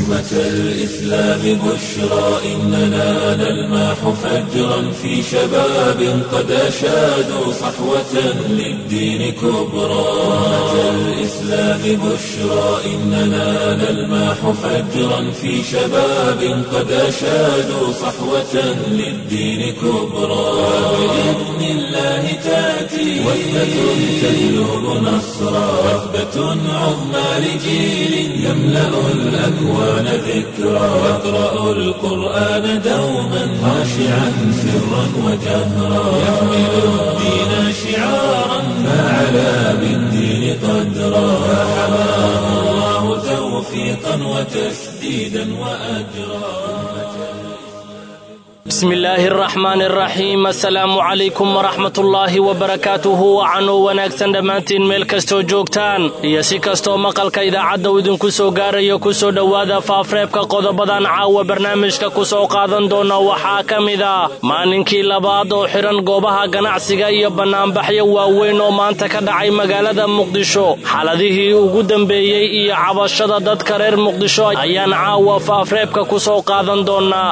أمة الإسلام بشرى إننا نلمح فجرا في شباب قد أشادوا صحوة للدين كبرى أمة الإسلام بشرى إننا نلمح فجرا في شباب قد أشادوا صحوة للدين كبرى بإذن الله تأتي وحدة تجلب نصرا وثبة عظمى لجيل يملأ الأكوان ذكرا يقرأ القرآن دوما خاشعا سرا وجهرا يحمل الدين شعارا فعلى بالدين قدرا فحماه الله توفيقا وتسديدا وأجرا bismi illaahi araxmaan araxiim assalaamu calaykum waraxmatullaahi wabarakaatuhu wacanuu wanaagsan dhammaantiin meel kastoo joogtaan iyo si kastoo maqalka idaacadda uu idinku soo gaarayo ku soo dhowaada faafreebka qodobadan caawa barnaamijka ku soo qaadan doona waxaa ka mid ah maalinkii labaad oo xidhan goobaha ganacsiga iyo bannaanbaxyo waaweyn oo maanta ka dhacay magaalada muqdisho xaladihii ugu dambeeyey iyo cabashada dadka reer muqdisho ayaan caawa faafreebka ku soo qaadan doonaa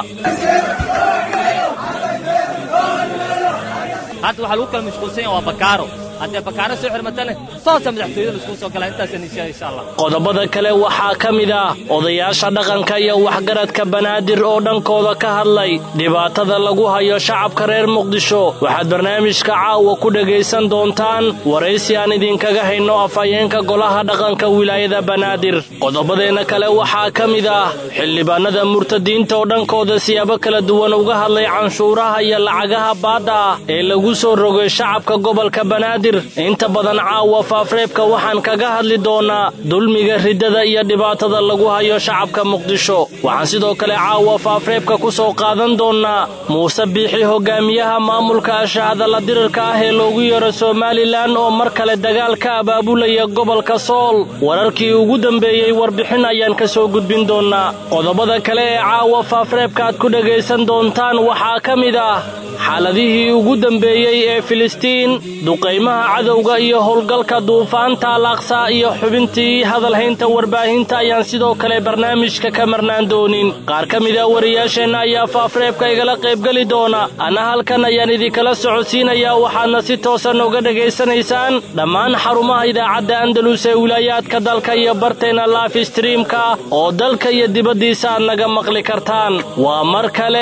hadda waxaa lagu kala mashquulsan yaha waa bakaaro haddee bakaaro soo xirmatane toosa madaxtooyada laiskugu soo galaa intaasaan insha insha allah qodobada kale waxaa ka mid ah odayaasha dhaqanka iyo waxgaradka banaadir oo dhankooda ka hadlay dhibaatada lagu hayo shacabka reer muqdisho waxaad barnaamijka caawa ku dhegaysan doontaan waraysi aan idinkaga hayno afhayeenka golaha dhaqanka wilaayada banaadir qodobadeenna kale waxaa ka mid ah xildhibaanada murtadiinta oo dhankooda siyaabo kala duwan uga hadlay canshuuraha iyo lacagaha baadda ah ee lagu soo rogay shacabka gobolka banaadir inta badan caawa faafreebka waxaan kaga hadli doonaa dulmiga riddada iyo dhibaatada lagu hayo shacabka muqdisho waxaan sidoo kale caawa faafreebka ku soo qaadan doonnaa muuse biixi hogaamiyaha maamulka ashahadalla dirirka ah ee loogu yeero somalilan oo mar kale dagaal ka abaabulaya gobolka sool wararkii ugu dambeeyey warbixin ayaan ka soo gudbin doonnaa qodobada kale ee caawa faafreebka aad ku dhegaysan doontaan waxaa ka mid ah xaaladihii ugu dambeeyey ee filistiin duqaymaha cadowga iyo howlgalka duufaanta alaaqsaa iyo xubintii hadalhaynta warbaahinta ayaan sidoo kale barnaamijka ka marnaan doonin qaar ka mida wariyaasheenna ayaa faafreebka igala qaybgeli doona anna halkan ayaan idinkala socodsiinayaa waxaadna si toosan uga dhegaysanaysaan dhammaan xarumaha idaacadda andalus ee wilaayaadka dalka iyo barteenna laif streamka oo dalka iyo dibaddiisa aad naga maqli kartaan waa mar kale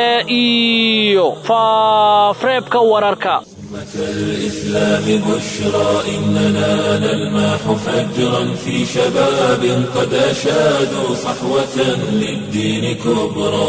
iyo faafreebka wararka الإسلام بشرى إننا نلمح فجرا في شباب قد أشادوا صحوة للدين كبرى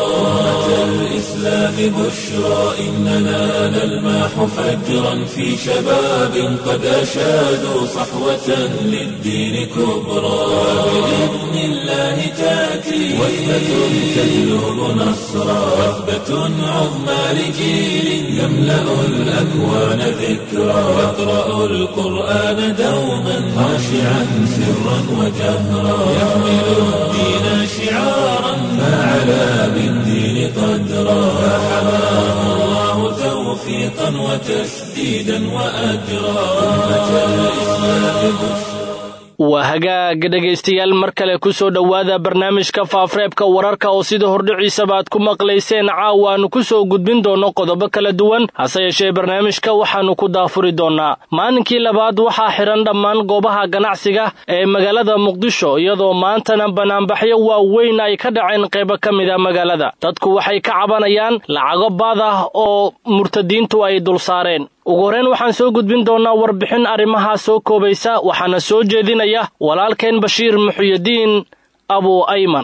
الإسلام بشرى إننا نلمح فجرا في شباب قد أشادوا صحوة للدين كبرى بإذن الله تأتي وحدة تجلب نصرا وثبة عظمى لجيل يملأ الأكوان ذكرا يقرأ القرآن دوما خاشعا سرا وجهرا يحمل الدين شعارا فعلى بالدين قدرا فحماه الله توفيقا وتسديدا وأجرا أمة الإسلام بشرى waa hagaaga dhegaystayaal mar kale ku soo dhowaada barnaamijka faafreebka wararka oo sida hordhiciisaba aad ku maqlayseen caawa aanu ku soo gudbin doonno qodobo kala duwan hase yeeshee barnaamijka waxaannu ku daafuri doonnaa maalinkii labaad waxaa xidhan dhammaan goobaha ganacsiga ee magaalada muqdisho iyadoo maantana banaanbaxyo waaweyn ay ka dhaceen qaybo ka mida magaalada dadku waxay ka cabanayaan lacago baad ah oo murtadiintu ay dul saareen ugu horreyn waxaan soo gudbin doonnaa warbixin arrimahaa soo koobaysa waxaana soo jeedinaya walaalkeen bashiir muxuyadiin abu ayman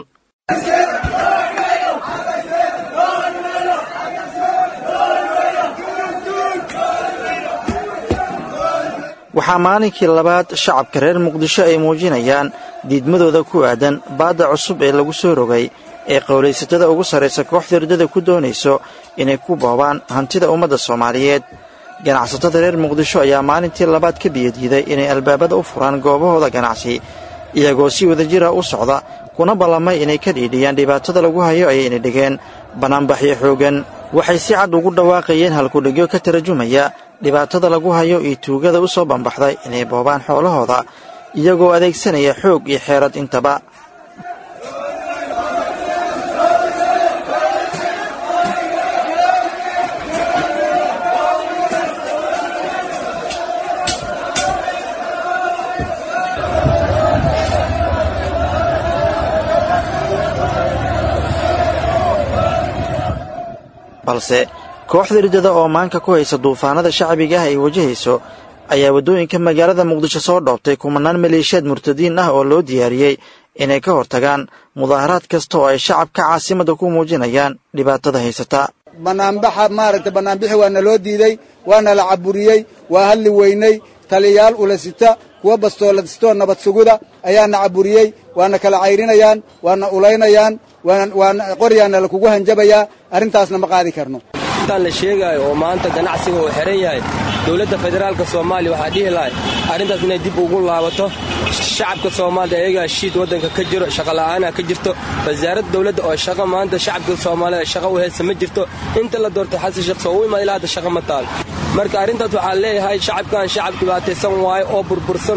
waxaa maalinkii labaad shacabka reer muqdisho ay muujinayaan diidmadooda ku aadan baadda cusub ee lagu soo rogay ee qowlaysatada ugu sarraysa kooxda riddada ku doonayso inay ku boobaan hantida ummadda soomaaliyeed ganacsatada reer muqdisho ayaa maalintii labaad ka biyadiiday inay albaabada u furaan goobahooda ganacsi iyagoo si wadajira u socda kuna ballamay inay ka dhiidhiyaan dhibaatada lagu hayo ayayna dhigeen bannaanbaxyo xooggan waxay si cad ugu dhawaaqayeen halkudhigyo ka tarjumaya dhibaatada lagu hayo iyo tuugada u soo bambaxday inay boobaan xoolahooda iyagoo adeegsanaya xoog iyo xeerad intaba balse kooxda riddada oo maanka ku haysa duufaanada shacbiga ah ay wajahayso ayaa waddooyinka magaalada muqdisho soo dhoobtay kumanaan maleeshiyaad murtadiin ah oo loo diyaariyey inay ka hortagaan mudaaharaad kasta oo ay shacabka caasimadda ku muujinayaan dhibaatada haysata bannaanbaxa maaragtay bannaanbixi waana loo diidey waana la caburiyey waa hadli weynay taliyayaal ulasita kuwa bastooladistoo nabad suguda ayaana caburiyey waana kala cayrinayaan waana ulaynayaan waana qoryaana lakugu hanjabayaa arrintaasna ma qaadi karno intaan la sheegaayo oo maanta ganacsiga uu xihan yahay dowladda federaalka soomaaliya waxaa dhihi lahay arrintaas inay dib ugu laabato shacabka soomaaliya ayagaa shiid waddanka ka jiro shaqola'aana ka jirto wasaaradda dowladda oo shaqo maanta shacabka soomaalida shaqa u haysa ma jirto inta la doortay xasan sheekh soo u imaad ilaa hadda shaqa ma taal marka arrintaas waxaa leeyahay shacabkan shacab dhibaataysan waayo oo burbursan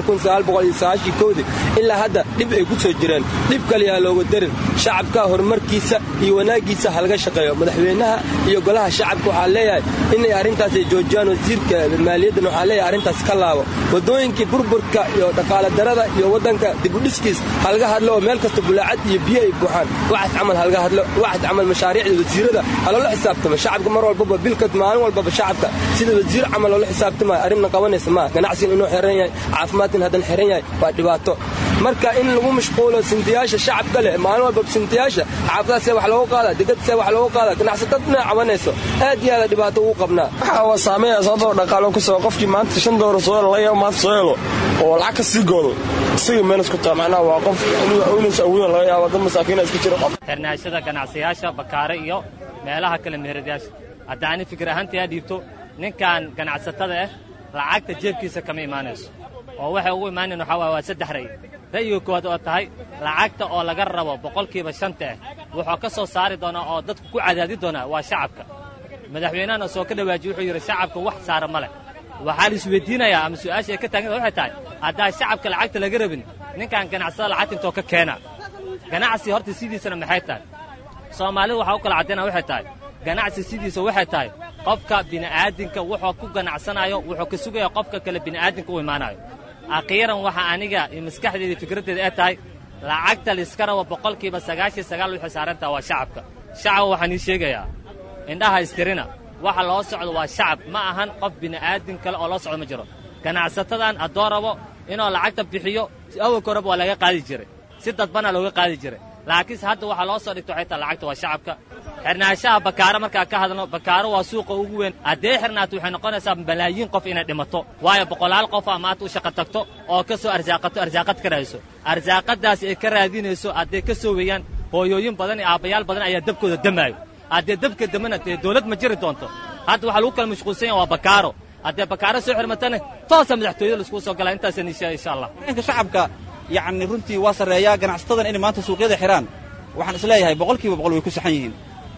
kowdii ilaa hadda dhib ay ku soo jireen dhib kaliyaa looga darin shacabka horumarkiisa iyo wanaaggiisa halaga shaqeeyo madaxweynaha iyo golaha shacabka waxaa leeyahay inay arrintaas ay joojiyaan wasiirka maaliyaddan waxaa leeyahay arrintaas ka laabo waddooyinkii burburka iyo dhaqaala darada iyo waddanka dibudhiskiis halaga hadlo oo meel kasta bulaacad iyo biyo ay buuxaan waxaas camal halaga hadlo waxaas camal mashaariicda wasiirada haloola xisaabtamo shacabka mar walbaba bilka maalin walbaba shacabka sida wasiir camal loola xisaabtamaayo arrinna qabanaysa maa ganacsigan inuu xiran yahay caafimaadkan haddan xiran yahay waa dhibaato marka in lagu mashquulo sintiyaasha shacabka leh maalin walbaba sintiyaasha xaafadaha see wax loogu qaada degada see wax loogu qaada ganacsatad dhinac cabanayso aad iyo aada dhibaato ugu qabnaa waxa waa saameeya sababtoo dhaqaalo ku soo qofkii maanta shan doolar soo helo laga yaabo maanta soo helo oo lacag ka sii goodo isaga meenas ku taa macnaha waa qof ulinsa awoodan laga yaabo dad masaakiina iska jira qof xirnaashada ganacsiyaasha bakaare iyo meelaha kale meheradayaasha hadda ani fikir ahaantii aa dhiibto ninkan ganacsatada ah lacagta jeebkiisa kama imaanayso oo waxay ugu imaanayn waxaa waaya waa saddex ra'yi ra'yiga koowaad oo tahay lacagta oo laga rabo boqolkiiba shanta ah wuxuu ka soo saari doonaa oo dadku ku cadaadi doonaa waa shacabka madaxweynahana soo ka dhawaajiye wuxuu yidhi shacabka wax saara ma leh waxaa la isweydiinayaa ama su'aasha ay ka taagan waxay tahay haddaa shacabka lacagta laga rabin ninkan ganacsada lacagta intoo ka keena ganacsi horta sidiisana maxay tahay soomaalida waxaa u kala caddaynaa waxay tahay ganacsi sidiisa waxay tahay qofka bini'aadinka wuxuu ku ganacsanayo wuxuu ka sugaya qofka kale bini'aadinka u imaanayo akhiiran waxa aniga iyo maskaxdeeda fikraddeeda ee tahay lacagta layska rabo boqolkiiba sagaashiyo sagaal waxay saarantaha waa shacabka shacab waxaan ii sheegayaa indhaha istirina waxa loo socdo waa shacab ma ahan qof bini'aadin kale oo loo socdo ma jiro ganacsatadan haddoo rabo inuu lacagta bixiyo awalka horeba waa laga qaadi jiray si dadbana looga qaadi jiray laakiinse hadda waxaa loo soo dhigta waxay tahay lacagta waa shacabka xirnaanshaha bakaaro markaa ka hadalno bakaaro waa suuqa ugu weyn haddee xirnaato waxay noqonaysaa malaayiin qof inay dhimato waayo boqolaal qof aa maanta u shaqo tagto oo ka soo arsaaqato arsaaqad ka raadiso arsaaqadaasi ay ka raadinayso hadday ka soo weeyaan hooyooyin badan iyo aabbayaal badan ayaa dabkooda damaayo haddee dabka damana dee dawlad ma jiri doonto hadda waxaa lagu kala mashquulsan yaha waa bakaaro haddee bakaaro soo xirmatana toosa madaxtooyada laiskugu soo galaa intaasaan ishaa insha allah ninka shacabka yacni runtii waa sarreeyaa ganacsatadan inay maanta suuqyada xidhaan waxaan isleeyahay boqolkiiba boqol way ku saxan yihiin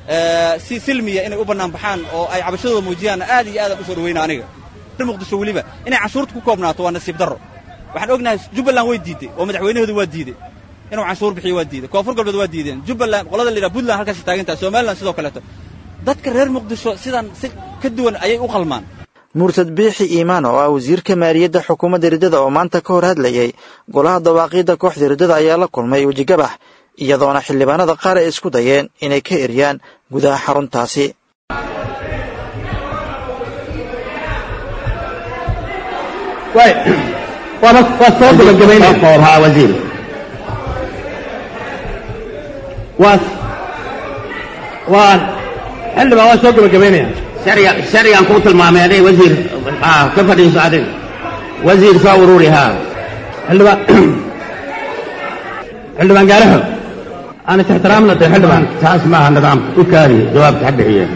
si silmiya inay u bannaan baxaan oo ay cabashadooda muujiyaan aad iyo aadaan u soo dhawayna aniga muqdisho weliba inay canshuurta ku koobnaato waa nasiib darro waxaan ognahay jubbaland way diidday oo madaxweynahooda waa diidey inuu canshuur bixiyo waa diiday koonfur galbeed waa diideen jubbaland qolada la yidhaha puntland halkaasay taagan tahay somaliland sidoo kaleeto dadka reer muqdisho sidan si ka duwan ayay u qalmaan murtad biixi iimaan oo ah wasiirka maaliyadda xukuumadda riddada oo maanta ka hor hadlayey golaha dawaaqiidda kooxda riddada ayaa la kulmay wejigabax iyadoona xildhibaanada qaar ay isku dayeen inay ka eryaan gudaha xaruntaasi waa soo gabagabaynaya wasiir waa waa xildhibaan waa soo gabagabaynaya sharciga sharcigan kuu tilmaamay aday wasiir ka fadhiiso adig wasiir soo ururi haa xildhibaan xildhibaan gaaraxo aan is ixtiraamna dee xildhibaan taas maaha nidaamka u kaadi jawaabta ha bixiyeen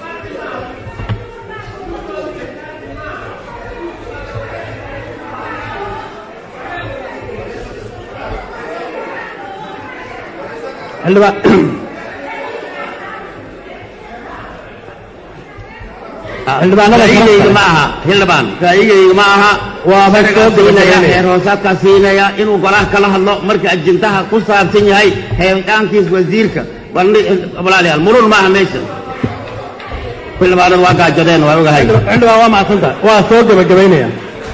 xildhibaan ra'yigayga ma aha xildhibaan ra'yigayga ma aha waa siinaya heer hoosaadkaa siinaya inuu golaha kala hadlo marka ajintaha ku saabsan yahay heelqaankiis wasiirka walaalayaal murun maaha meesha xildhibaanadu waa gaajadeen waa ogahay xildhibaan waa macsanta waa soo gabagabaynaya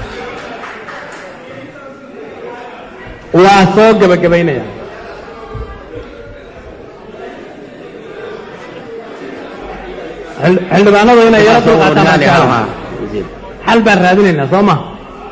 waa soo gabagabaynaya xildhibaanadu inay yaro dulqaataan xal baan raadinaynaa soo ma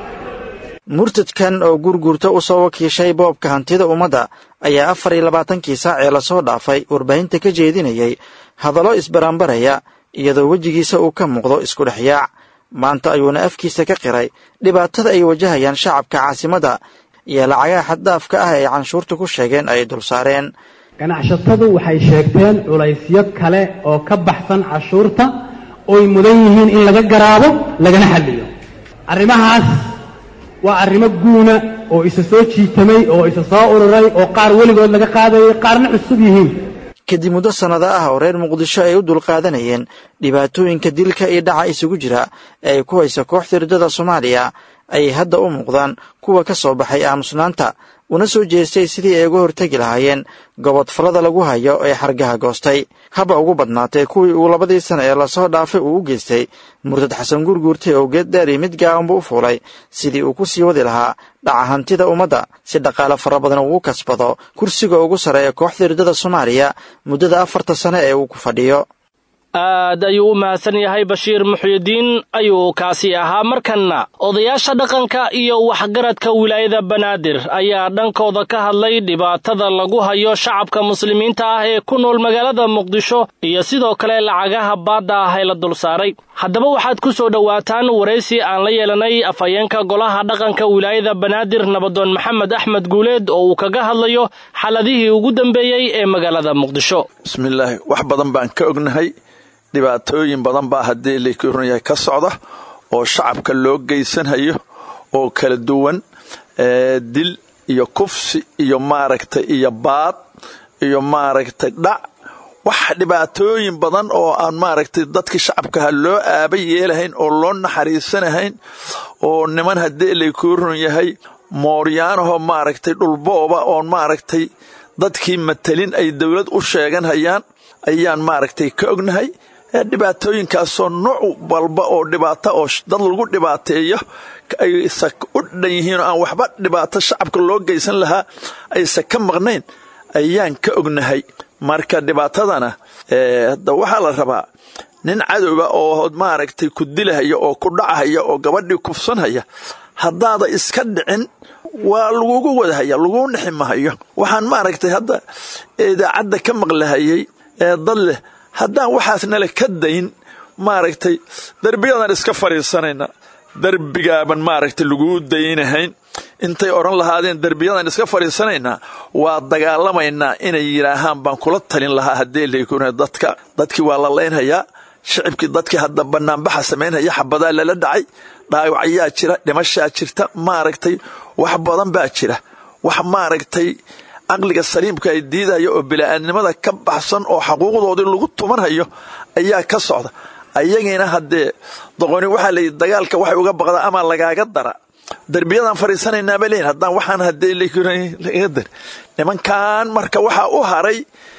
murtadkan oo gurgurta u soo wakiishay boobka hantida ummadda ayaa afar iyo labaatankii saac ee lasoo dhaafay warbaahinta ka jeedinayay hadallo isbarambaraya iyadoo wejigiisa uu ka muuqdo isku dhex yaac maanta ayuuna afkiisa ka qiray dhibaatada ay wajahayaan shacabka caasimadda iyo lacagaha xaddaafka ah ee canshuurta ku sheegeen ay dul saareen ganacsatadu waxay sheegteen culaysyo kale oo ka baxsan cashuurta oy mudan yihiin in laga garaabo lagana xalliyo arrimahaas waa arrimo guuna oo isa soo jiitamay oo isa soo ururay oo qaar weligood laga qaadayay qaarna cusub yihiin kadib muddo sannado ah oo reer muqdisho ay u dulqaadanayeen dhibaatooyinka dilka iyo dhaca isugu jira ee ay ku haysa kooxda riddada soomaaliya ayay hadda u muuqdaan kuwa ka soo baxay aamusnaanta una soo jeestay sidii ay uga hortegi lahaayeen gobodfallada lagu hayo ee xargaha goostay haba ugu badnaatee kuwii uu labadii sana ee lasoo dhaafay uu u geystay murtad xasan gurguurtay oo geed dheer iyo mid gaabanba u fuulay sidii uu ku sii wadi lahaa dhaca hantida ummadda si dhaqaale fara badan ugu kasbado kursiga ugu sarreeya kooxda riddada soomaaliya muddada afarta sane ee uu ku fadhiyo aad ayuu u mahadsan yahay bashiir muxyidiin ayuu kaasi ahaa markanna odayaasha dhaqanka iyo waxgaradka wilaayada banaadir ayaa dhankooda ka hadlay dhibaatada lagu hayo shacabka muslimiinta ah ee ku nool magaalada muqdisho iyo sidoo kale lacagaha baadda ah ee la dul saaray haddaba waxaad ku soo dhowaataan waraysi aan la yeelanay afhayeenka golaha dhaqanka wilaayada banaadir nabadoon maxamed axmed guuleed oo uu kaga hadlayo xaladihii ugu dambeeyey ee magaalada muqdisho bismillaahi wax badan baan ka ognahay dhibaatooyin badan baa haddii lakorunyahay ka socda oo shacabka loo geysanhayo oo kala duwan dil iyo kufsi iyo maaragtay iyo baad iyo maaragtay dhac wax dhibaatooyin badan oo aan maaragtay dadkii shacabkaha loo aaba yeelahayn oo loo naxariisanahayn oo niman haddii lakorun yahay mooryaanahoo maaragtay dhulbooba oon maaragtay dadkii matalin ay dowlad u sheeganhayaan ayaan maaragtay ka ognahay dhibaatooyinkaasoo nooc walba oo dhibaato oo dad lagu dhibaateeyo aysa u dhan yihiin oo aan waxba dhibaato shacabka loo geysan lahaa aysa ka maqnayn ayaan ka ognahay marka dhibaatadana hadda waxaa la rabaa nin cadowga oo maaragtay ku dilahaya oo ku dhacahaya oo gabadhii kufsanhaya haddaada iska dhicin waa lagugu wadahaya laguu nixi mahayo waxaan maaragtay hadda idaacadda ka maqlahayay ee dad leh haddaan waxaasnala ka dayn maaragtay derbiyadan iska fadhiisanayna derbigaaban maaragtay laguu daynahayn intay odhan lahaadeen derbiyadan iska fadhiisanaynaa waa dagaalamaynaa inay yidhaahaan baan kula talin lahaa haddii laykuna dadka dadkii waa la laynhayaa shicibkii dadkii hadda banaanbaxa samaynhaya xabadaa lala dhacay dhaawacyaa jira dhimashaa jirta maaragtay wax badan baa jira wax maaragtay caqliga saliimka ay diidaya oo bila'aadnimada ka baxsan oo xaquuqdoodii lagu tumanhayo ayaa ka socda ayagiina haddee doqoni waxaa layidhi dagaalka waxay uga baqdaa ama lagaaga dara derbiyadan fadhiisanaynaaba leeyihin haddaan waxaan haddee laga dar nimankan marka waxaa u haray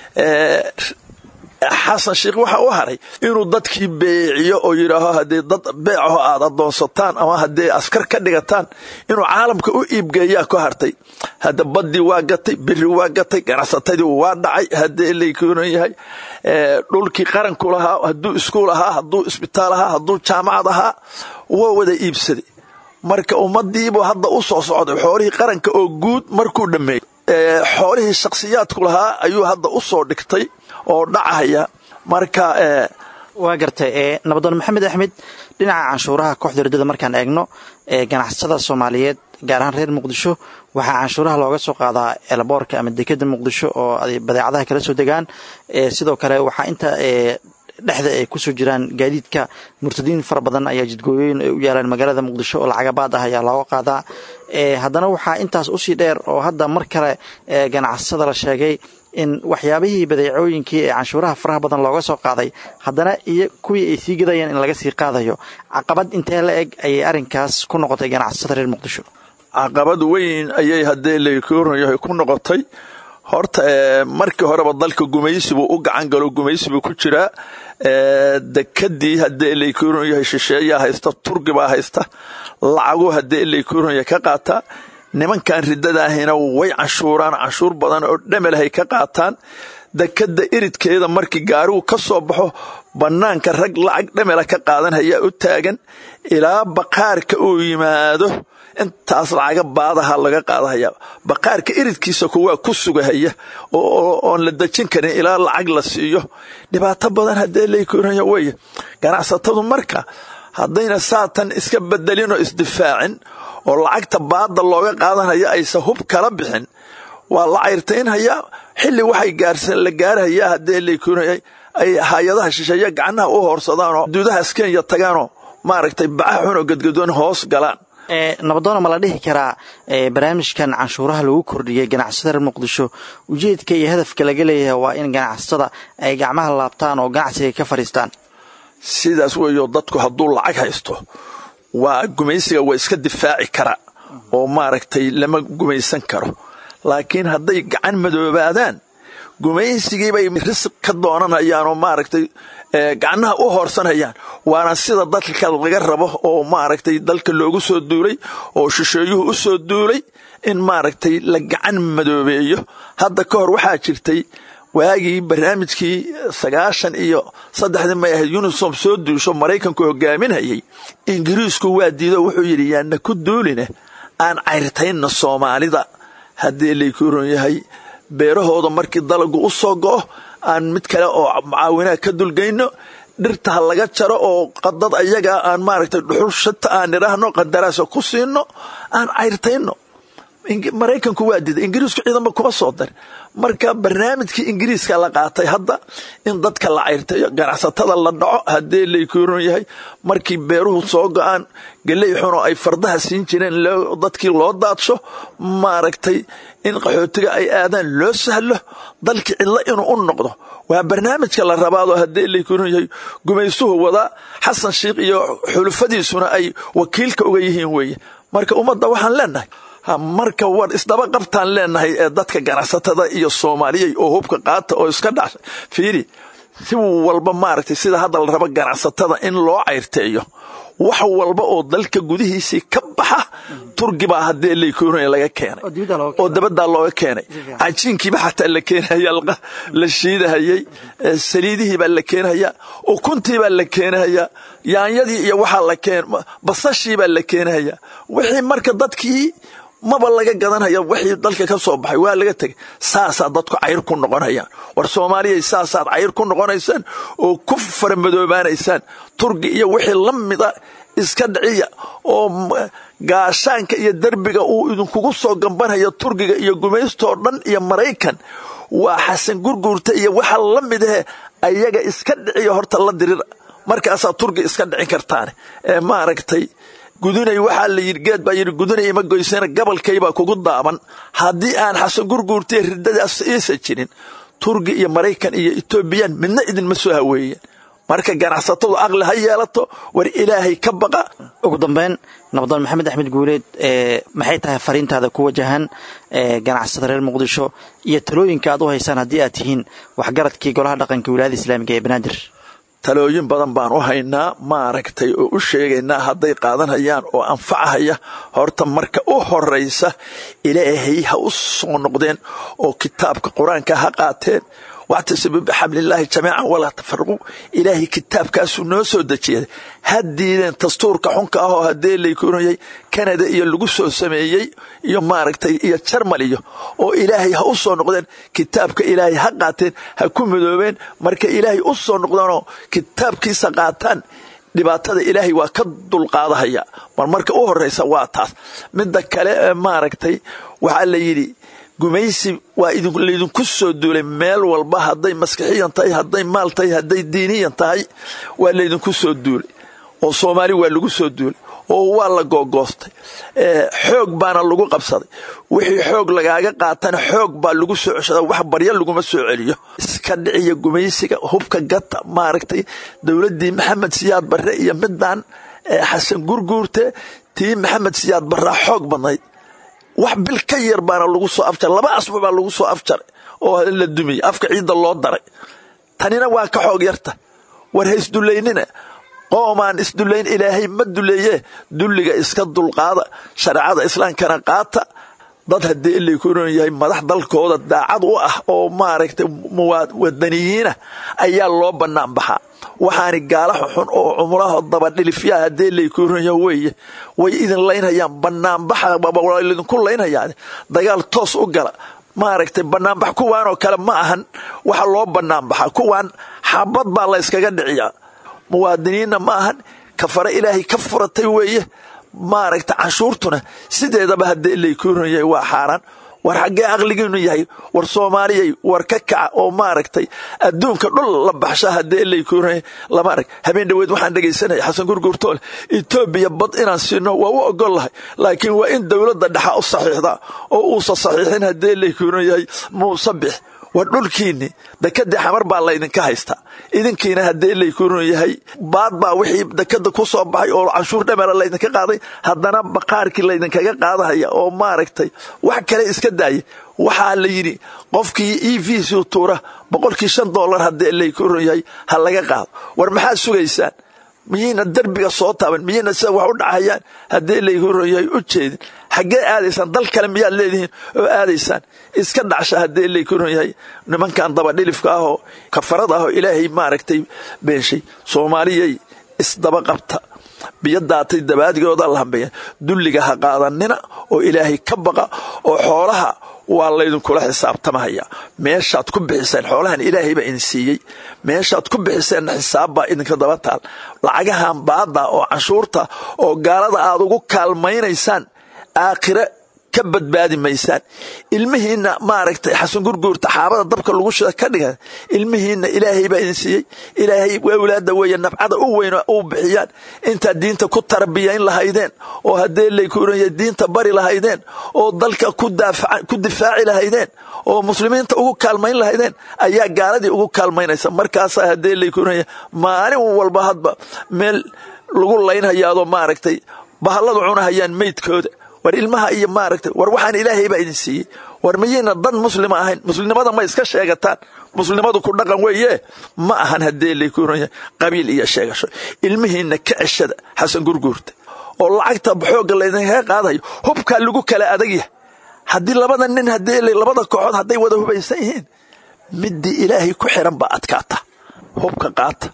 xasan sheikh waxaa u haray inuu dadkii beeciyo oo yidhaaho haddii dad beecaho aad adoonsataan ama haddii askar ka dhigataan inuu caalamka u iibgeeyaa ka hartay hadda baddii waa gatay biri waa gatay ganacsatadii waa dhacay haddii laykunan yahay dhulkii qaranku lahaa hadduu iskuul ahaa hadduu isbitaal ahaa hadduu jaamacad ahaa waa wada iibsaday marka ummadiibu hadda u soo socday xoolihii qaranka oo guud markuu dhammeeyey xoolihii shakhsiyaadku lahaa ayuu hadda u soo dhigtay oo dhacaya marka waa gartay nabadoon maxamed axmed dhinaca canshuuraha kooxda riddada markaan eegno ganacsatada soomaaliyeed gaar ahaan reer muqdisho waxaa canshuuraha looga soo qaadaa elboorka ama dekeda muqdisho oo badeecadaha kala soo degaan sidoo kale waxaa inta dhexda ay kusoo jiraan gaadiidka murtadiin fara badan ayaa jidgooyooyin ay u yaalaan magaalada muqdisho oo lacagabaad ah ayaa looga qaadaa haddana waxaa intaas usii dheer oo hadda mar kale ganacsatada la sheegay in waxyaabihii badeecooyinkii ee canshuuraha faraha badan looga soo qaaday haddana iyo kuwii ay sii gadayeen in laga sii qaadayo caqabad intee la eg ayay arrinkaas ku noqotay ganacsatada reer muqdisho caqabad weyn ayay haddee lakoryahay ku noqotay horta markii horeba dalka gumaysibuu u gacan galo gumaysibuu ku jiraa dekadii haddee laykoryahay shisheeyaa haysta turgibaa haysta lacagu haddee laykoryahay ka qaataa nimankan riddadaahina way canshuuraan canshuur badan oo dhamelahay ka qaataan dekadda iridkeeda markii gaarigu ka soo baxo bannaanka rag lacag dhamela ka qaadanhayaa u taagan ilaa baqaarka uu yimaado intaas lacaga baadaha laga qaadahaya baqaarka iridkiisa kuwaa ku sugahaya oon la dejin karin ilaa lacag la siiyo dhibaato badan haddee laykoraya weye ganacsatadu marka haddayna saatan iska bedelinoo isdifaacin oo lacagta baada looga qaadanaya aysa hub kala bixin waa la cayrtaynhayaa xilli waxay la gaarhayaa haddee laykoraya ay hay-adaha shisheeye gacnaha u hoorsadaan oo duudahaas kenya tagaanoo maaragtay baca xun oo gadgadoon hoos galaan nabadoona ma la dhihi karaa barnaamijkan canshuuraha lagu kordhiyey ganacsatada reer muqdisho ujeedka iyo hadafka laga leeyahay waa in ganacsatada ay gacmaha laabtaan oo ganacsiga ka fadhiistaan sidaas weeyo dadku hadduu lacag haysto waa gumaysiga waa iska difaaci kara oo maaragtay lama gumaysan karo laakiin hadday gacan madoobaadaan gumaysigiibay risq ka doonanayaan oo maaragtay gacnaha u hoorsanayaan waana sida dalka laga rabo oo maaragtay dalka loogu soo duulay oo shisheeyuhu u soo duulay in maaragtay la gacan madoobeeyo hadda ka hor waxaa jirtay waagii barnaamijkii sagaashan iyo saddexdii may ahayd unisom soo duusho maraykanku hogaaminayay ingiriisku waa diido wuxuu yidhi yaana ku duuline aan cayrtaynna soomaalida haddii laykuron yahay beerahooda markii dalagu u soo go'o aan mid kale oo mucaawinaha ka dulgayno dhirta ha laga jaro oo qadad ayaga aan maaragtay dhuxul shata aan idhaahno qandaraasa ku siino aan cayrtayno maraykanku waa diiday ingiriisku ciidanba kuma soo darin marka barnaamijkii ingiriiska la qaatay hadda in dadka la cayrtayo ganacsatada la dhaco haddee laykuron yahay markii beeruhu soo go-aan galey xunoo ay fardaha siin jireen dadkii loo daadsho maaragtay in qaxootiga ay aadaan loo sahlo dalkii cidlo inuu u noqdo waa barnaamijka la rabaadoo haddee laykuron yahay gumaysuhu wadaa xasan sheikh iyo xulufadiisuna ay wakiilka uga yihiin weeye marka ummadda waxaan leenahay marka war isdaba qabtaan leenahay ee dadka ganacsatada iyo soomaaliyay oo hubka qaata oo iska dhasha fiiri si walba maaragtay sida hadda la rabo ganacsatada in loo cayrteeyo wax walba oo dalka gudihiisii ka baxa turgi baa haddee laykoonaya laga keenay oo dabaddaa looga keenay cajiinkiiba xataa la keenaya la shiidahayay saliidihii baa la keenaya ukuntii baa la keenaya yaanyadii iyo waxaa la keen basashii baa la keenaya wixii marka dadkii maba laga gadanaya wixii dalka ka soo baxay waa laga tegay saasaa dadku cayr ku noqonayaan war soomaaliyay saasaad cayr ku noqonaysaan oo ku faramadoobaanaysaan turgi iyo wixii la mida iska dhiciya oo gaashaanka iyo derbiga uu idinkugu soo gambanaya turgiga iyo gumaystoo dhan iyo maraykan waa xasan gurguurta iyo waxa la midahe ayaga iska dhiciya horta la dirira markaasaa turgi iska dhicin kartaane ee maaragtay gudunay waxaa la yidhi geed baa yidhi gudunay ima goysana gabalkaybaa kugu daaban haddii aan xasan gurguurtay riddadaas iisa jirin turgi iyo maraykan iyo etoobiyaan midna idinma soo haweeyeen marka ganacsatadu aqli ha yeelato war ilaahay ka baqa ugu dambeyn nabdoon maxamed axmed guuleed maxay tahay fariintaada ku wajahan ganacsatada reer muqdisho iyo talooyinka aad u haysaan haddii aad tihiin waxgaradkii golaha dhaqanka wilaayada islaamiga ee banaadir talooyin badan baan u haynaa maaragtay oo u sheegaynaa hadday qaadanhayaan oo anfacahaya horta marka u horaysa ilaahay ha u soo noqdeen oo kitaabka qur-aanka ha qaateen wactasibu bixablillaahi jamiican walaa tafaraquu ilaahay kitaabkaasuu noo soo dejiyay ha diideen dastuurka xunka ah oo haddee laykunayay kanada iyo lagu soo sameeyey iyo maaragtay iyo jarmal iyo oo ilaahay ha u soo noqdeen kitaabka ilaahay ha qaateen ha ku midoobeen marka ilaahay u soo noqdeenoo kitaabkiisa qaataan dhibaatada ilaahay waa ka dulqaadahaya mar marka u horeysa waa taas midda kale maaragtay waxaa la yidhi gumaysi waa laydinku soo duulay meel walba hadday maskixiyan tahay hadday maal tahay hadday diiniyan tahay waa laydinku soo duulay oo soomaali waa lagu soo duulay oo waa la googoostay xoog baana lagu qabsaday wixii xoog lagaaga qaatana xoog baa lagu soo ceshada wax barya laguma soo celiyo iska dhiciya gumaysiga hubka gata maaragtay dowladdii maxamed siyaad barre iyo midaan xasan gurguurte tii maxamed siyaad barraa xoog badnayd wax bil ka yar baana lagu soo afjaray laba asbuuc baa lagu soo afjaray oo la dumiyey afka ciidda loo daray tanina waa ka xoog yarta war ha isdullaynina qoomaan isdullayn ilaahay ma duleeye dulliga iska dulqaada shareecada islaamkana qaata dad haddii ilay ku ron yahay madax dalkooda daacad u ah oo maaragtay wadaniyiinah ayaa loo bannaan baxaa waxaani gaala xun oo cumraha dabadhilifyaa haddii ilay ku ron yahay weeye way idin laynhayaan banaanbaxa idinku laynhayaan dagaal toos u gala maaragtay banaanbax kuwaanoo kale ma ahan waxa loo banaanbaxa kuwaan xabad baa la yskaga dhiciyaa muwaadiniinna ma ahan kafare ilaahay ka furatay weeye maaragta canshuurtuna sideedaba haddii ilay ku ron yahay waa xaaraan war xaggee aqligiinu yahay war soomaaliyay war ka kaca oo maaragtay adduunka dhul la baxsha haddii ilay ku ron yahay lama arag habeen dhaweed waxaan dhegaysanaya xasan gurgurtoole etoobiya bad inaan siino waa u ogol lahay laakiin waa in dowladda dhexa u saxiixdaa oo uusa saxiixin haddii ilay ku ron yahay muuse bix war dhulkiinni dekadii xamar baa laydinka haystaa idinkiina haddii ilay ku ron yahay baad baa wixii dekada ku soo baxay oo canshuur dhamera laydinka qaaday haddana baqaarkii laydinkaga qaadahaya oo maaragtay wax kale iska daaya waxaa la yidhi qofkii e v c tuura boqolkii shan dollar haddii ilay ku ron yahay ha laga qaado war maxaad sugaysaan miyayna derbiga soo taaban miyayna sida wax u dhacayaan haddii ilay ku ron yahay u jeedin xaggee aadaysaan dal kale miyaad leedihiin oo aadaysaan iska dhacsha haddii ilay ku ron yahay nimankan dabadhilifka ahoo kafarada ahoo ilaahay maaragtay beenshay soomaaliyay isdaba qabta biyo daatay dabaadigooda la hambeeya dulliga ha qaadanina oo ilaahay ka baqa oo xoolaha waa laydinkula xisaabtamahaya meeshaad ku bixiseen xoolahan ilaahay baa idin siiyey meeshaad ku bixiseenna xisaabbaa idinka daba taal lacagahan baada oo canshuurta oo gaalada aad ugu kaalmaynaysaan aakhire ka badbaadi maysaan ilmihiinna maaragtay xasan gurguurta xaabada dabka lagu shida ka dhigan ilmihiinna ilaahay baa idin siiyey ilaahay awlaada weeye nafcada u weyn u bixiyaan intaad diinta ku tarbiyayn lahaydeen oo haddee laykuuranya diinta bari lahaydeen oo dalka ku difaaci lahaydeen oo muslimiinta ugu kaalmayn lahaydeen ayaa gaaladii ugu kaalmaynaysa markaasaa haddee laykuuranya maalin walba hadba meel lagu laynhayaadoo maaragtay bahalladu cunahayaan meydkooda war ilmaha iyo maaragtay war waxaan ilaahay baa idin siiyey war miyayna dan muslima ahayn muslimnimada ma iska sheegataan muslimadu ku dhaqan weeye ma ahan haddee laykuuranya qabiil iyo sheegasho ilmihiinna ka ceshada xasan gurguurta oo lacagta xoogga laydinkaga qaadayo hubkaa lagu kala adagyahay haddii labada nin haddii labada kooxood hadday wada hubaysan yihiin midii ilaahay ku xiran baa adkaata hubka qaata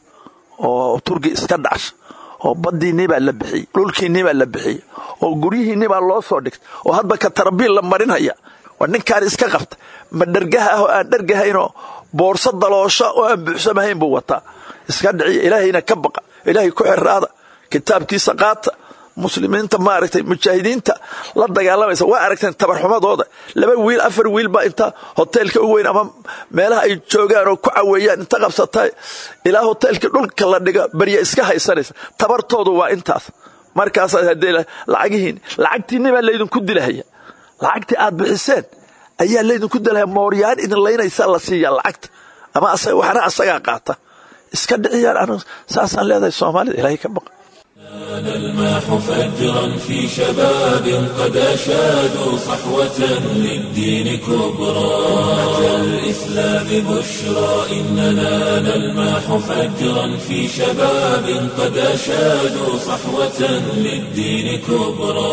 oo turgi iska dhacsha oo baddiinnii baa la bixiyey dhulkiinnii baa la bixiyey oo guryihiinni baa loo soo dhigtay oo hadba ka tarabiil la marinhaya war ninkaan iska qabta ma dhargaha ah oo aan dhargahaynoo boorso daloosha oo aan buuxsamahayn buu wataa iska dhiciya ilaahayna ka baqa ilaahay ku xiraada kitaabkiisa qaata muslimiinta maaragtay mujaahidiinta la dagaalamaysa waa aragteen tabarxumadooda laba wiil afar wiil baa inta hoteelka u weyn ama meelaha ay joogaan oo ku caweeyaan inta qabsata ilaa hoteelka dhulka la dhiga barya iska haysanaysa tabartoodu waa intaas markaasaa hadee lacagihiin lacagtiinni baa laydinku dilahaya lacagtii aad bixiseen ayaa laydinku dilahaya mooryaan idin laynaysaa la siiyaa lacagta ama waxna asagaa qaata iska dhiciyaan saasaan leedahay soomaalida ilaahay ka baqa كان الماح فجرا في شباب قد أشادوا صحوة للدين كبرى أتى الإسلام بشرى إننا نلماح فجرا في شباب قد أشادوا صحوة للدين كبرى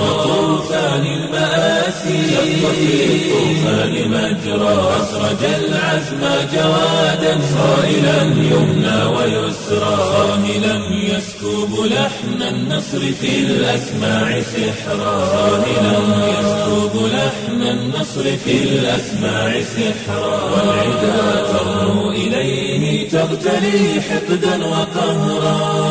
طوفان المآسي شق في الطوفان مجرى أسرج العزم جوادا صائلا يمنى ويسرى صاهلا يسكب لحن النصر في الأسماع سحرا صاهلا يسكب لحن النصر في الأسماع سحرا والعدا ترنو إليه تغتلي حقدا وقهرا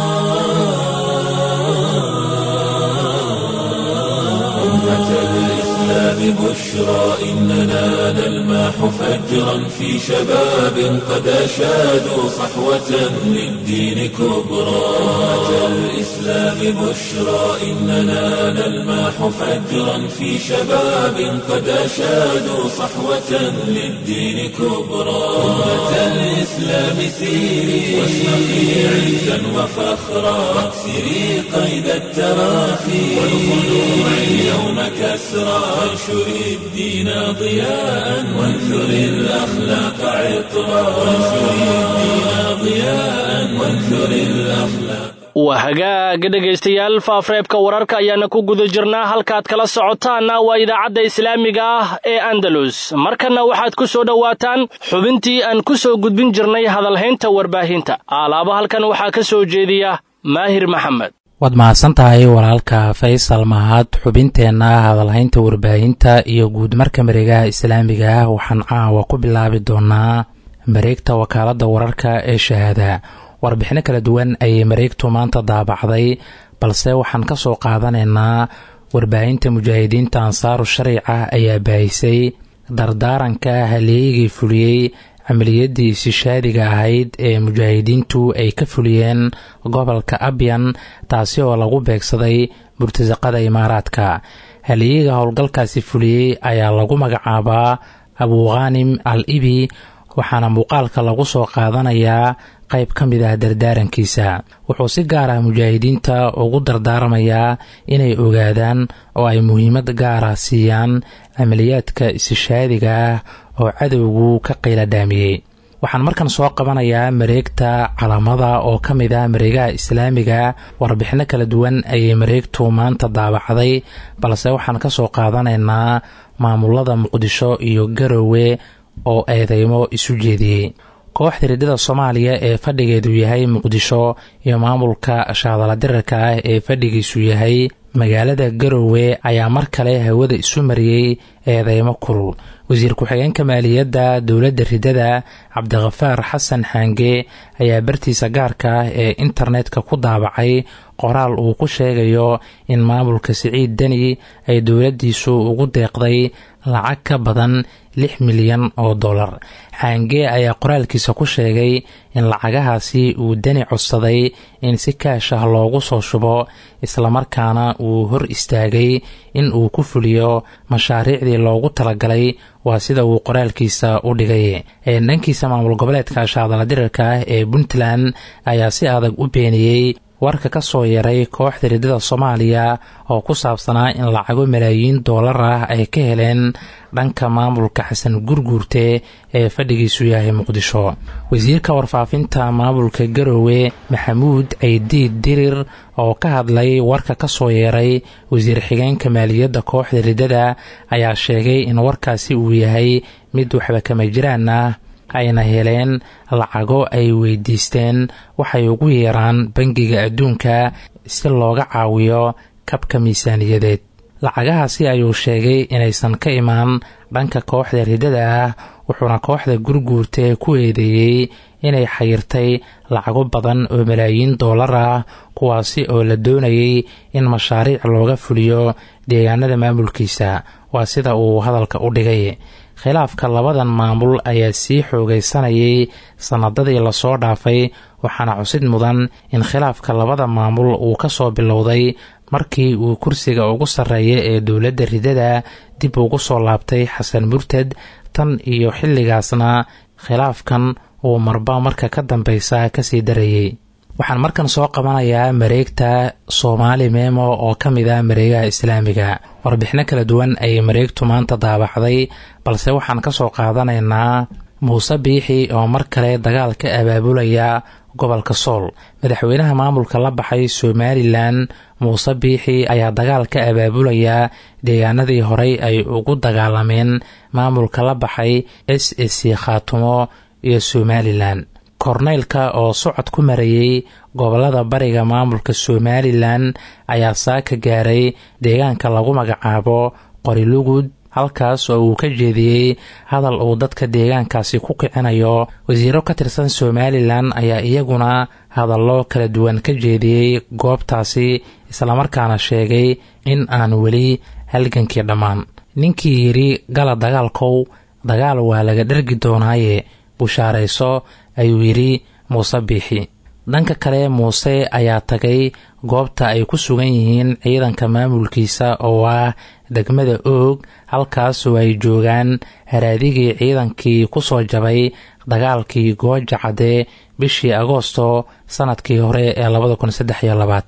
أمة الإسلام بشرى إننا نلماح فجرا في شباب قد أشادوا صحوة للدين كبرى أمة الإسلام بشرى إننا نلماح فجرا في شباب قد أشادوا صحوة للدين كبرى أمة الإسلام سيري واشرقي عزا وفخرا واكسري قيد التراخي والخلوع اليوم كسرى وانشري الدين ضياء وانثري الأخلاق عطرا وانشري الدين ضياء وانثري الأخلاق waa hagaaga dhegaystayaal faafreebka wararka ayaana ku guda jirnaa halkaad kala socotaanna waa idaacadda islaamiga ah ee andalus markanna waxaad ku soo dhowaataan xubintii aan ku soo gudbin jirnay hadalhaynta warbaahinta aalaaba halkan waxaa ka soo jeediya maahir maxamed waad mahadsan tahay walaalka faysal mahad xubinteenna hadalhaynta warbaahinta iyo guud marka mareegaha islaamiga ah waxaan caawa ku bilaabi doonaa mareegta wakaaladda wararka ee shahaada warbixino kala duwan ayay mareegtu maanta daabacday balse waxaan ka soo qaadanaynaa warbaahinta mujaahidiinta ansaaru shariica ayaa baahisay dardaaranka haleeyigii fuliyey camaliyadii isishaadiga ahayd ee mujaahidiintu ay ka fuliyeen gobolka abyan taasi oo lagu beegsaday murtasaqada imaaraadka haleeyiga howlgalkaasi fuliyey ayaa lagu magacaabaa abuukhanim al ibi waxaana muuqaalka lagu soo qaadanayaa qayb ka mid ah dardaarankiisa wuxuu si gaar ah mujaahidiinta ugu dardaarmayaa inay ogaadaan oo ay muhiimad gaara siiyaan camaliyaadka isishaadiga ah oo cadowgu ka qiila dhaamiyey waxaan markan soo qabanayaa mareegta calamada oo ka mid ah mareegaha islaamiga warbixino kala duwan ayay mareegtu maanta daabacday balse waxaan ka soo qaadanaynaa maamulada muqdisho iyo garowe oo eedeymo isu jeediyey kooxda riddada soomaaliya ee fadhigeedu yahay muqdisho iyo maamulka shaadaladirarka ah ee fadhigiisu yahay magaalada garowe ayaa mar kale hawada isu mariyey eedeymo kulul wasiir ku-xigeenka maaliyadda dowladda riddada cabdikhafaar xasan xaange ayaa bartiisa gaarka ah ee internetka ku daabacay qoraal uu ku sheegayo in maamulka siciid deni ay dowladdiisu ugu deeqday lacag ka badan lix milyan oo dollar xaange ayaa qoraalkiisa ku sheegay in lacagahaasi uu deni codsaday in si kaash ah loogu soo shubo islamarkaana uu hor istaagay in uu ku fuliyo mashaariicdii loogu talagalay waa sida uu qoraalkiisa u dhigay dhankiisa maamul goboleedka shaadaladirarka ah ee puntland ayaa si adag u beeniyey warka ka soo yaray kooxda riddada soomaaliya oo ku saabsanaa in lacago malaayiin doolar ah ay ka heleen dhanka maamulka xasan gurguurte ee fadhigiisu yahay muqdisho wasiirka warfaafinta maamulka garowe maxamuud ceydiid dirir oo ka hadlay warka ka soo yeeray wasiir xigeenka maaliyadda kooxda riddada ayaa sheegay in warkaasi uu yahay mid waxba kama jiraan ah ayna heleen lacago ay weydiisteen waxay ugu yeeraan bangiga adduunka si looga caawiyo kabka miisaaniyadeed lacagahaasi ayuu sheegay inaysan ka imaan dhanka kooxda riddada ah wuxuuna kooxda gurguurte ku eedeeyey inay xayirtay lacago badan oo malaayiin doolar ah kuwaasi oo la doonayay in mashaariic looga fuliyo deegaanada maamulkiisa waa sida uu hadalka u dhigay khilaafka labadan maamul ayaa sii xoogaysanayay sannadadii lasoo dhaafay waxaana cusid mudan in khilaafka labada maamul uu ka soo bilowday markii uu kursiga ugu sarreeya ee dowladda riddada dib ugu soo laabtay xasan murtad tan iyo xilligaasna khilaafkan uu marba marka ka dambeysa kasii darayey waxaan markan soo qabanayaa mareegta soomaali meemo oo ka mid ah mareegaha islaamiga warbixino kala duwan ayay mareegtu maanta daabacday balse waxaan ka soo qaadanaynaa muuse biixi oo mar kale dagaal ka abaabulaya gobolka sool madaxweynaha maamulka la baxay somalilan muuse biixi ayaa dagaal ka abaabulaya deegaanadii horey ay ugu dagaalameen maamulka la baxay s s c khaatumo iyo somalilan korneylka oo socod ku marayey gobolada bariga maamulka somalilan ayaa saaka gaaray deegaanka lagu magacaabo qorilugud halkaas oo uu ka jeediyey hadal uu dadka deegaankaasi ku kicinayo wasiiro ka tirsan somalilan ayaa iyaguna hadallo kala duwan ka jeediyey goobtaasi islamarkaana sheegay in aan weli halgankii dhammaan ninkii yidhi gala dagaalkow dagaal waa laga dhergi doonaaye bushaarayso ayuu yidhi muuse biixi dhanka kale muuse ayaa tagay goobta ay ku sugan yihiin ciidanka maamulkiisa oo ah degmada oog halkaasoo ay joogaan haraadigii ciidankii ku soo jabay dagaalkii gooja cadde bishii agoosto sannadkii hore ee labada kun saddex iyo labaatan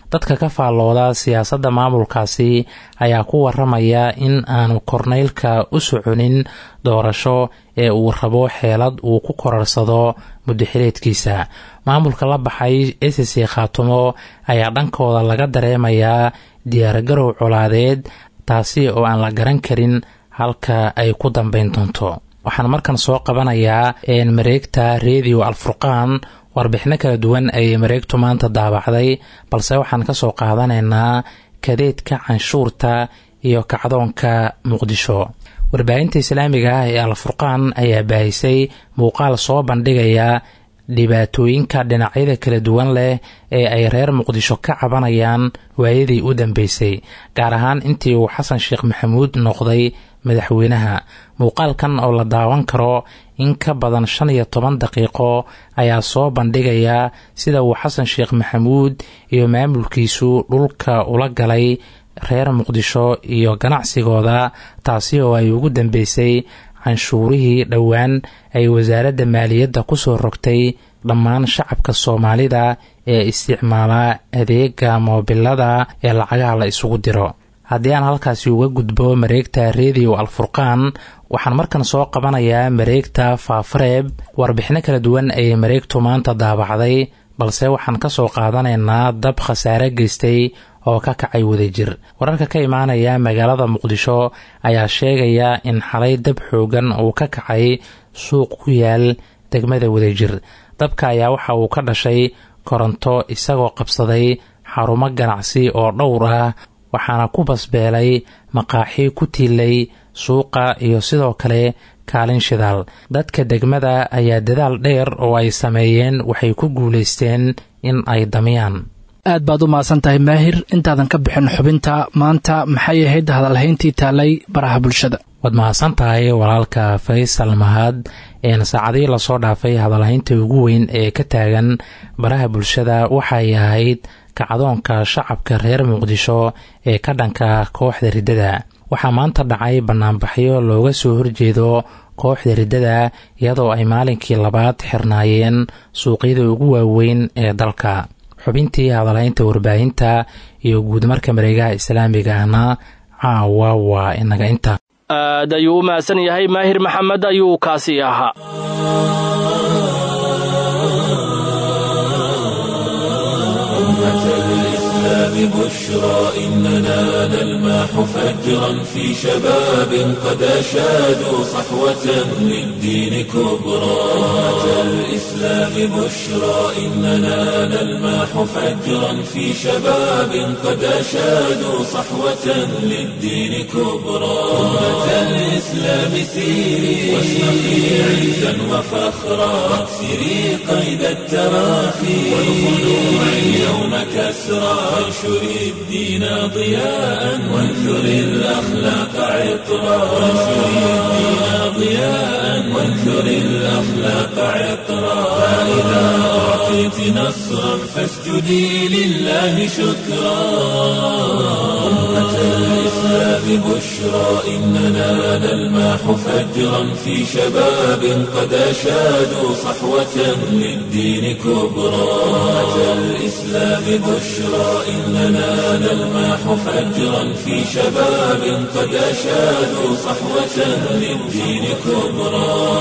dadka ka faallooda siyaasadda maamulkaasi ayaa ku waramaya in aanu korneylka u soconin doorasho ee uu rabo xeelad uu ku korarsado muddaxileedkiisa maamulka la baxay sc khaatumo ayaa dhankooda laga dareemayaa diyaargarow colaadeed taasi oo aan la garan karin halka ay ku dambeyn doonto waxaan markan soo qabanayaa mareegta redio alfurqaan warbixino kala duwan ayay mareegtu maanta daabacday balse waxaan ka soo qaadanaynaa kadeedka canshuurta iyo kacdoonka muqdisho warbaahinta islaamiga ah ee alfurqaan ayaa baahisay muuqaal soo bandhigaya dhibaatooyinka dhinacyada kala duwan leh ee ay reer muqdisho ka cabanayaan waayadii u dambeysay gaar ahaan intii uu xasan sheekh maxamuud noqday madaxweynaha muuqaalkan oo la daawan karo in ka badan shan iyo toban daqiiqo ayaa soo bandhigaya sida uu xasan sheekh maxamuud iyo maamulkiisu dhulka ula galay reer muqdisho iyo ganacsigooda taasi oo ay ugu dambeysay canshuurihii dhowaan ay wasaaradda maaliyadda ku soo rogtay dhammaan shacabka soomaalida ee isticmaala adeega moobilada ee lacagaha la isugu diro haddii aan halkaasi uga gudbo mareegta redio alfurqaan waxaan markan soo qabanayaa mareegta faafareeb warbixino kala duwan ayay mareegtu maanta daabacday balse waxaan ka soo qaadanaynaa dab khasaare geystay oo ka kacay wadajir wararka ka imaanaya magaalada muqdisho ayaa sheegaya in xalay dab xoogan uu ka kacay suuq ku yaal degmada wadajir dabka ayaa waxa uu ka dhashay koronto isagoo qabsaday xarumo ganacsi oo dhowr ah waxaana ku basbeelay maqaaxi ku tiilay suuqa iyo sidoo kale kaalin shidaal dadka degmada ayaa dadaal dheer oo ay sameeyeen waxay ku guulaysteen in ay damiyaan aad baad u mahadsan tahay maahir intaadan ka bixin xubinta maanta maxay ahayd hadalhayntii taalay baraha bulshada waad mahadsan tahay walaalka faysal mahad een saacadihii lasoo dhaafay hadalhaynta ugu weyn ee ka taagan baraha bulshada waxay ahayd kacdoonka shacabka reer muqdisho ee ka dhanka kooxda riddada waxaa maanta dhacay banaanbaxyo looga soo horjeedo kooxda riddada iyadoo ay maalinkii labaad xirnaayeen suuqyada ugu waaweyn ee dalka xubintii hadalhaynta warbaahinta iyo guudmarka mareegaha islaamiga ahna caawa waa inaga inta aad ayuu u mahadsan yahay maahir maxamed ayuu kaasi ahaa بشرى إننا نلماح فجرا في شباب قد أشادوا صحوة للدين كبرى أمة الإسلام بشرى إننا نلماح فجرا في شباب قد أشادوا صحوة للدين كبرى أمة الإسلام سيري واشرقي عزا وفخرا واكسري قيد التراخي والخلوع اليوم كسرى وانشر الدين ضياء وانثر الأخلاق عطرا وانشر الدين ضياء وانثر الأخلاق عطرا فإذا أعطيت نصرا فاسجدي لله شكرا أمة الإسلام بشرى إننا نلماح فجرا في شباب قد أشادوا صحوة للدين كبرى أمة الإسلام بشرى إننا نلماح فجرا في شباب قد أشادوا صحوة للدين كبرى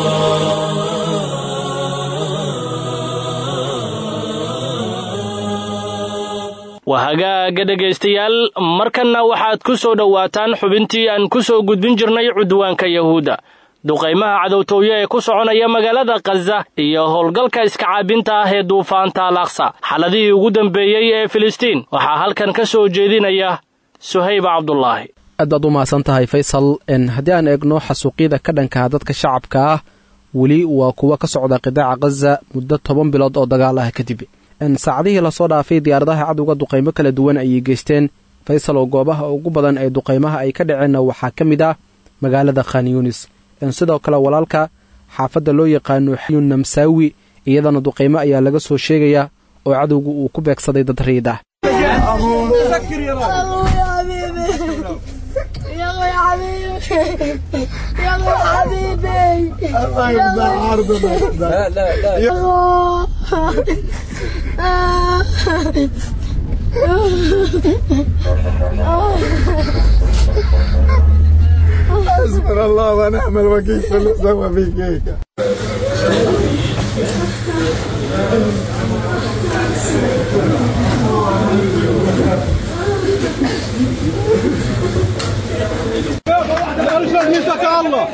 waa hagaaga dhegaystayaal markanna waxaad ku soo dhowaataan xubintii aan ku soo gudbin jirnay cudwaanka yahuudda duqaymaha cadowtooyo ee ku soconaya magaalada khaza iyo howlgalka iska caabinta ah ee duufaanta alaqsa xaladihii ugu dambeeyey ee filistiin waxaa halkan ka soo jeedinaya suhayba cabdulaahi aad baad u mahadsan tahay faysal haddii aan eegno xasuuqyada ka dhankaha dadka shacabka ah weli waa kuwa ka socda qidaaca khaza muddo toban bilood oo dagaal ah kadib saacadihii lasoo dhaafay diyaaradaha cadowga duqaymo kala duwan ayay geysteen faysal oo goobaha ugu badan ee duqaymaha ay ka dhaceenna waxaa ka mid ah magaalada khan yunis sidoo kale walaalka xaafadda loo yaqaano xiyun namsaawi iyadana duqaymo ayaa laga soo sheegaya oo cadowgu uu ku beegsaday dad riid ah حسبنا الله ونعم الوكيل في اللي سوى فيك هيك الله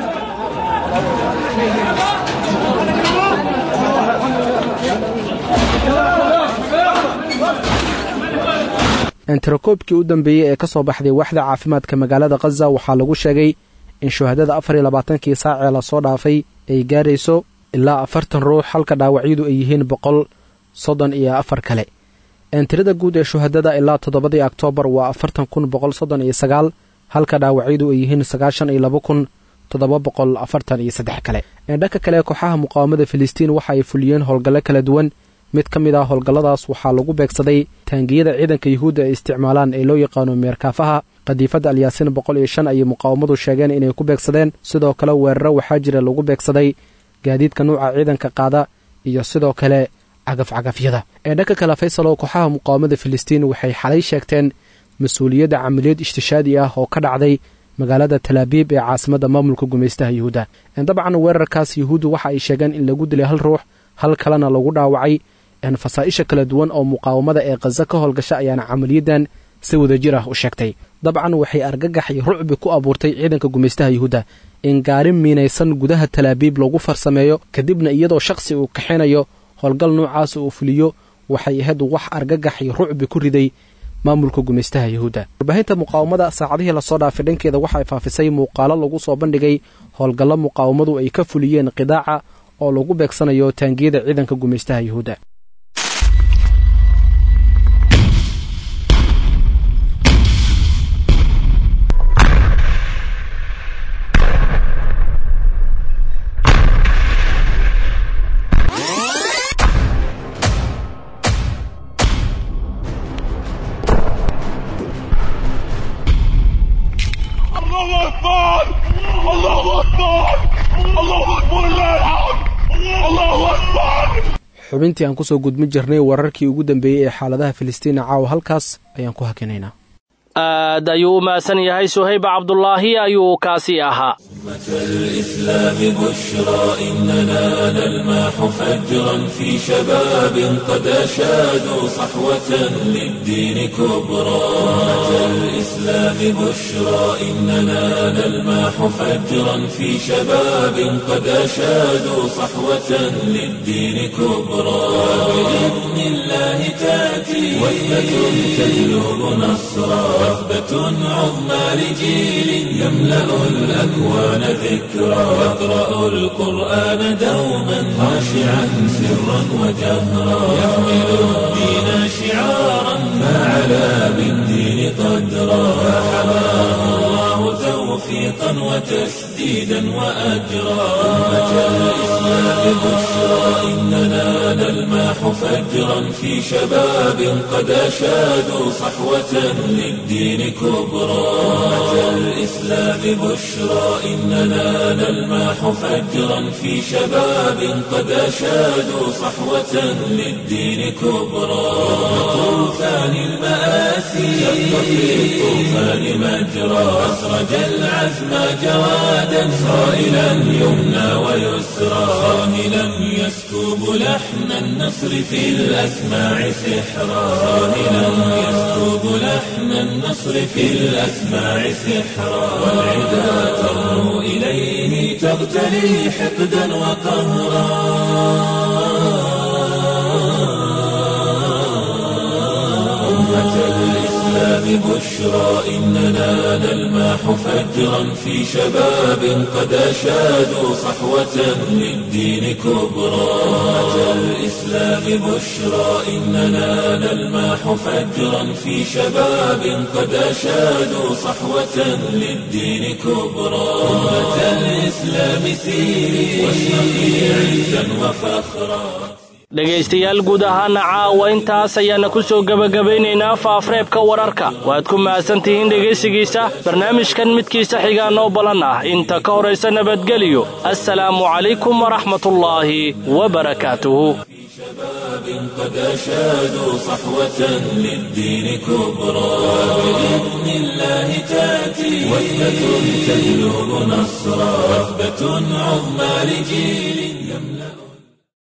enterakoobkii u dambeeyey ee ka soo baxday waaxda caafimaadka magaalada khaza waxaa lagu sheegay in shuhadada afar iyo labaatankii saacee lasoo dhaafay ay gaarayso ilaa afartan ruux halka dhaawacyadu ay yihiin boqol soddon iyo afar kale tirada guud ee shuhadada ilaa toddobadii oktoobar waa afartan kun boqol soddon iyo sagaal halka dhaawacyadu ay yihiin sagaashan iyo laba kun toddoba boqol afartan iyo saddex kale dhanka kale kooxaha muqaawamada filistiin waxa ay fuliyeen howlgallo kala duwan mid ka mid ah howlgalladaas waxaa lagu beegsaday taangiyada ciidanka yuhuudda ay isticmaalaan ee loo yaqaano meerkaafaha qadiifadda alyaasiin boqol iyo shan ayay muqaawamadu sheegeen inay ku beegsadeen sidoo kale weeraro waxaa jira lagu beegsaday gaadiidka nuuca ciidanka qaada iyo sidoo kale cagafcagafyada ee dhanka kale faysalow kooxaha muqaawamada filistiin waxay xalay sheegteen mas-uuliyadda camaliyad ishtishaadi ah oo ka dhacday magaalada talaabiib ee caasimadda maamulka gumaystaha yuhuudda dabcan weerarkaas yuhuuddu waxa ay sheegeen in lagu dilay hal ruux hal kalena lagu dhaawacay fasaa'isha kala duwan oo muqaawamada ee khaza ka howlgasha ayaana camaliyadan si wadajir ah u sheegtay dabcan waxay argagax iyo rucbi ku abuurtay ciidanka gumaystaha yuhuudda in gaari miinaysan gudaha talaabiib lagu farsameeyo kadibna iyadoo shakhsi uu kaxinayo howlgal noocaas uu fuliyo waxay ahayd wax argagax iyo rucbi ku riday maamulka gumaystaha yuhuudda warbaahinta muqaawamada saacadihii lasoo dhaafay dhankeeda waxay faafisay muuqaalo lagu soo bandhigay howlgallo muqaawamadu ay ka fuliyeen qidaaca oo lagu beegsanayo taangiyada ciidanka gumaystaha yuhuudda الله أكبر الله أكبر الله أكبر لا الحمد الله أكبر xubintii aan kusoo gudmin jirnay wararkii ugu dambeeyey ee xaaladaha filistiina caawa halkaas ayaan ku hakinaynaa aad ayuu u mahadsan yahay suhayb cabdulaahi ayuu kaasi ahaa الإسلام بشرى إننا نلمح فجرا في شباب قد أشادوا صحوة للدين كبرى الإسلام بشرى إننا نلمح فجرا في شباب قد أشادوا صحوة للدين كبرى بإذن الله تأتي وثبة تجلب نصرا وثبة عظمى لجيل يملأ الأكوان ذكرى يقرأ القرآن دوما خاشعا سرا وجهرا يحمل الدين شعارا فعلى بالدين قدرا فحماه الله توفيقا وتسديدا وأجرا أمة الإسلام بشرى إننا نلمح فجرا في شباب قد أشادوا صحوة للدين كبرى أمة الإسلام بشرى إننا نلمح فجرا في شباب قد أشادوا صحوة للدين كبرى طوفان المآسي شق في الطوفان مجرى أسرج العزم جوادا صائلا يمنى ويسرى صاهلا يسكب لحن النصر في الأسماع سحرا صاهلا يسكب لحن النصر في الأسماع سحرا والعدا ترنو إليه تغتلي حقدا وقهرا أمة الإسلام بشرى إننا نلمح فجرا في شباب قد أشادوا صحوة للدين كبرى أمة الإسلام بشرى إننا نلمح فجرا في شباب قد أشادوا صحوة للدين كبرى أمة الإسلام سيري واشرقي عزا وفخرا dhegaystayaal guud ahaana caawa intaas ayaana ku soo gebagabaynaynaa faafreebka wararka waad ku mahadsantihiin dhegaysigiisa barnaamijkan midkiisa xigaa noo balan ah inta ka horaysa nabadgeliyo assalaamu calaykum waraxmatullaahi wabarakaatuhu قد أشادوا صحوة للدين كبرى بإذن الله تأتي وحدة تهلب نصرا وثبة عظمى لجيل يملأ